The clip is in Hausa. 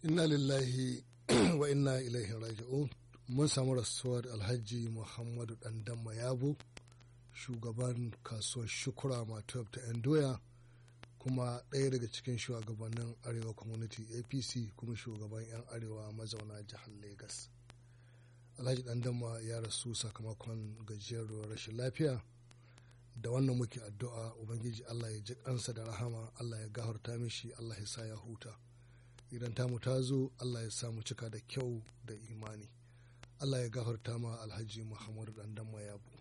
inna lillahi wa inna ilaihi raji'un mun samu rasuwar alhaji muhammadu dandamma yabo shugaban kasuwar shukura matuwab ta yan doya kuma ɗaya daga cikin shugabannin arewa community apc kuma shugaban 'yan arewa mazauna jihar lagos alhaji dandamma ya rasu sakamakon gajiyarwar rashin lafiya da wannan muke addu'a ubangiji allah ya ji kansa da rahama allah ya gafarta mishi allah ya sa ya huta idan tamu ta zo allah ya samu cika da kyau da imani allah ya gafarta ma alhaji muhammadu dandamma yabo